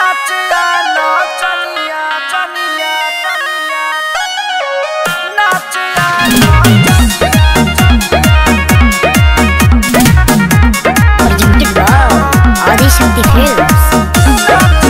नाचिया नाचनिया चनिया चनिया नाचिया Presented by Adi Shakti Films.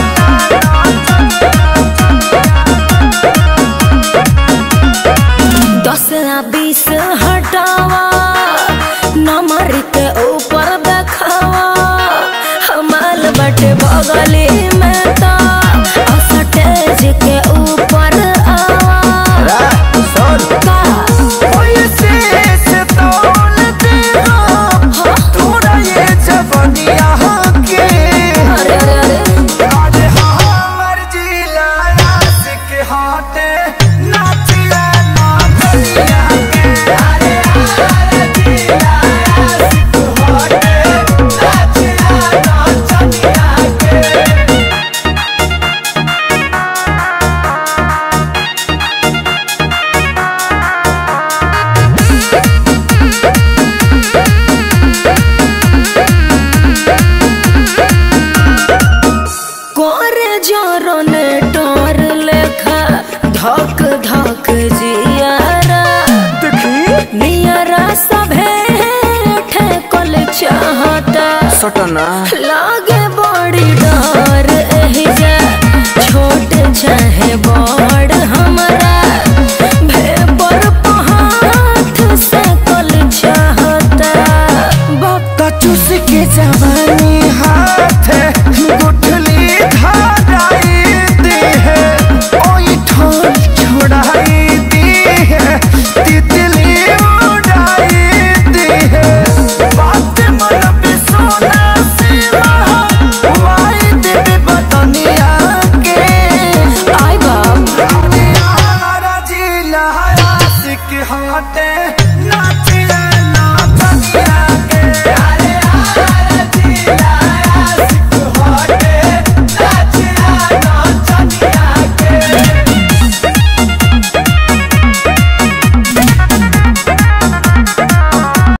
दस या बीस हटावा नंबर के ऊपर देखावा हमाल बटे बगली में ता स्टेज के ऊपर आवा का पैसे से तौल दे हो तोरा ये जवनिया के अरे अरे अरे आज हमर जिला आशिक हाटे नाचिया नाचनिया के अरे हमर जिला आशिक हाटे नाचिया नाचनिया के कोरे जोरो ने टोर लेखा धक धक जियारा देखी नियरा सभे ठेकल चाहता सटना लागे बड़ी डर एहिजा छोट चाहे बड़ हमरा भेपर पहाथ से कल चाहता बक्का चूस के जवानी हाथ गुठली धाराई दी है ओई ठोर छोड़ाई दी है तितली उड़ाई दी है बात मन पे सोना सिवा वाई देवी बतनिया के आई बाप हमारा जिला आशिक हाटे